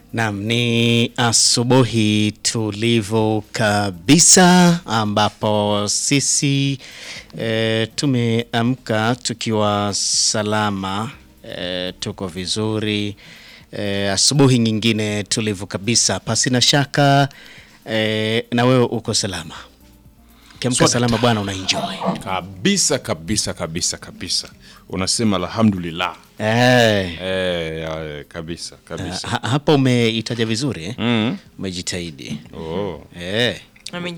Naam, ni asubuhi tulivu kabisa ambapo sisi e, tumeamka tukiwa salama e, tuko vizuri e, asubuhi nyingine tulivu kabisa pasi na shaka e, na wewe uko salama. Ukiamka Swakta. salama bwana, una enjoy kabisa kabisa kabisa kabisa, unasema alhamdulillah. eh. Eh, ya, kabisa kabisa. Ha, hapa umeitaja vizuri eh? Mm. Umejitahidi Oh. eh. Ame